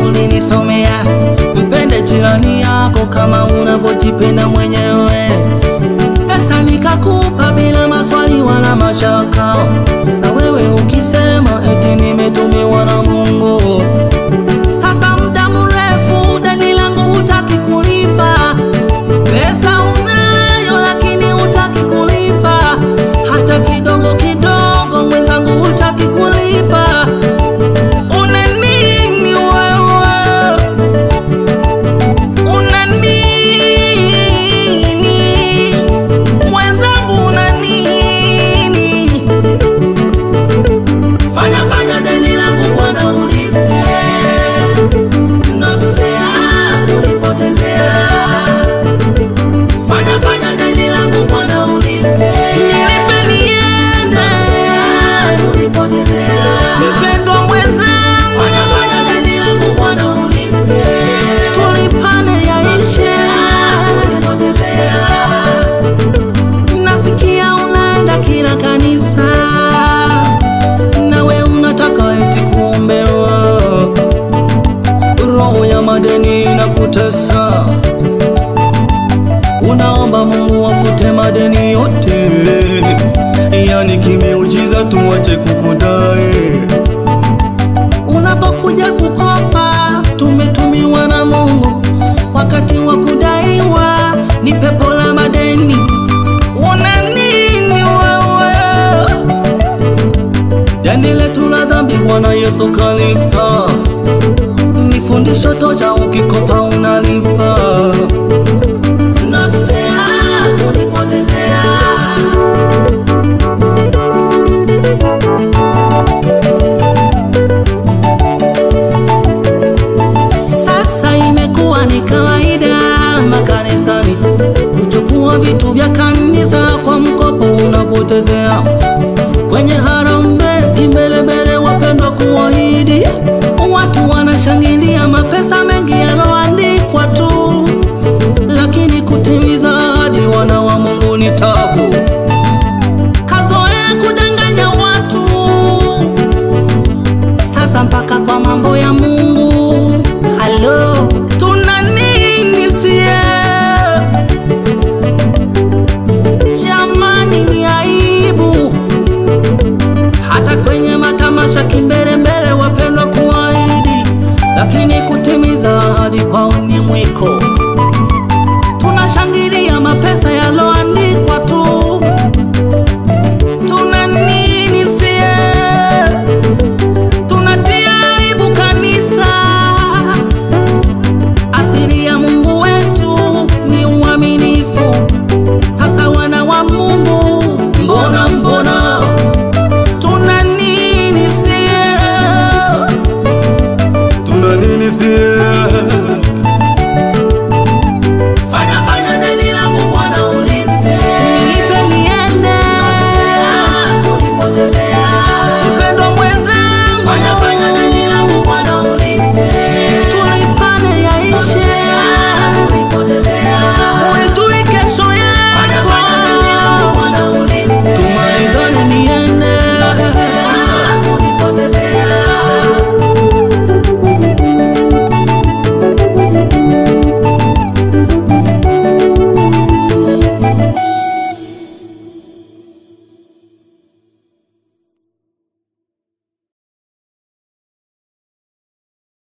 ulinisomea. Mpende jirani yako kama unavyojipenda mwenyewe. Pesa nikakupa bila maswali wala mashaka, na wewe ukisema eti nimetumiwa na Mungu. Sasa muda mrefu deni langu hutaki kulipa, pesa unayo lakini hutaki kulipa, hata kidogo kidogo mwenzangu hutaki kulipa. Una nini wewe? Una nini mwenzangu, una nini? Fanya fanya deni langu bwana ulipe, not fair kunipotezea. Fanya fanya deni langu bwana ulipe, nilipe niende, kunipotezea. Mpendwa mwenzangu, fanya fanya deni langu bwana ulipe, tulipane yaishe, kunipotezea. Nasikia unaenda kila kanisa nawe unataka eti kuombewa. Roho ya madeni inakutesa, unaomba Mungu afute madeni yote, yani kimeujiza tuache kukudai. Unapokuja kukopa, tumetumiwa na Mungu, wakati wa kudaiwa ni pepo la madeni. Una nini wewe? Deni letu la dhambi Bwana Yesu kalipa, ni fundisho tosha, ukikopa unalipa. Not fair kunipotezea. Sasa imekuwa ni kawaida makanisani kuchukua vitu vya kanisa kwa mkopo unapotezea kwenye harambee kimbelembele, wapendwa kuahidi, watu wanashangilia mapesa mengi yaloandikwa tu, lakini kutimiza ahadi wana wa Mungu ni tabu. Kazoea kudanganya watu, sasa mpaka kwa mambo ya Mungu. Halo, tuna nini sie? Jamani, ni aibu hata kwenye matamasha kimbelembele, wapendwa kuahidi, lakini kutimiza ahadi kwao ni mwiko. Tunashangilia mapesa yaloandikwa tu, tuna nini sie? Tunatia aibu kanisa. Asili ya Mungu wetu ni uaminifu. Sasa wana wa Mungu, mbona mbona tuna nini sie? Tuna nini sie?